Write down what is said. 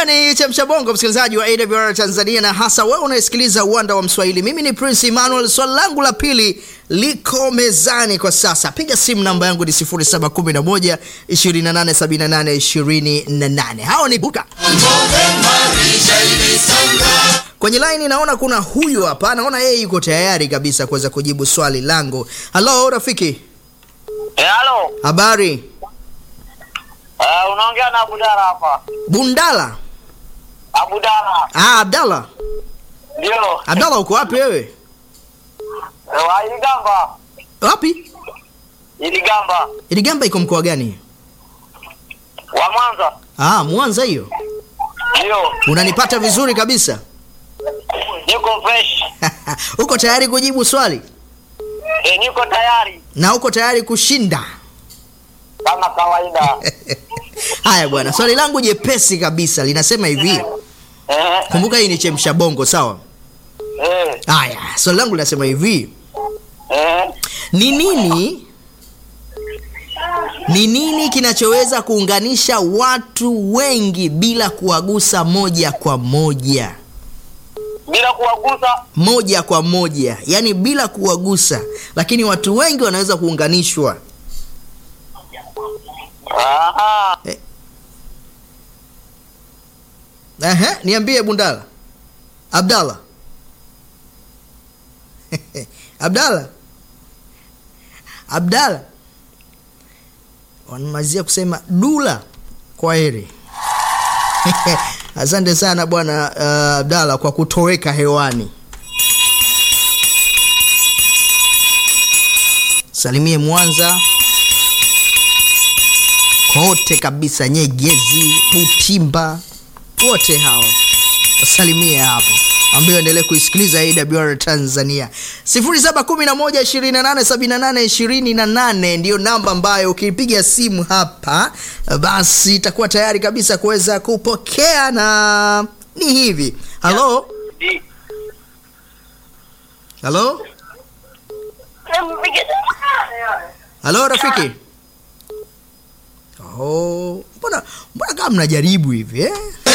kumbuka ni chemsha bongo msikilizaji wa awr tanzania na hasa wewe unayesikiliza uwanda wa mswahili mimi ni prince emmanuel swali langu la pili liko mezani kwa sasa piga simu namba yangu ni 711 2878 28 hao ni buka kwenye laini naona kuna huyu hapa naona yeye yuko tayari kabisa kuweza kujibu swali langu halo rafiki Eh, halo. habari Eh, unaongea na Abudala hapa. bundala Abudala. ah, abdallah Ndio. abdallah uko wapi wewe Eh, wa Iligamba. wapi Iligamba. iligamba iko mkoa gani Wa Mwanza. ah, mwanza hiyo Ndio. unanipata vizuri kabisa Niko fresh. uko tayari kujibu swali Eh, niko tayari na uko tayari kushinda kama kawaida. haya bwana swali langu jepesi kabisa linasema hivi Eh. kumbuka hii ni chemsha bongo sawa Eh. haya swali langu linasema hivi Eh. ni nini ni nini kinachoweza kuunganisha watu wengi bila kuwagusa moja kwa moja Bila kuwagusa. moja kwa moja yaani bila kuwagusa lakini watu wengi wanaweza kuunganishwa Aha. Ehe, niambie bundala abdallah abdallah abdallah wanamalizia kusema dula kwa heri asante sana bwana uh, abdallah kwa kutoweka hewani salimie mwanza kote kabisa nyegezi butimba wote hao wasalimie hapo ambayo endelee kuisikiliza awr tanzania 711287828 ndiyo namba ambayo ukipiga simu hapa basi itakuwa tayari kabisa kuweza kupokea na ni hivi halo halo halo rafiki oh, mbona mbona kama mnajaribu hivi eh?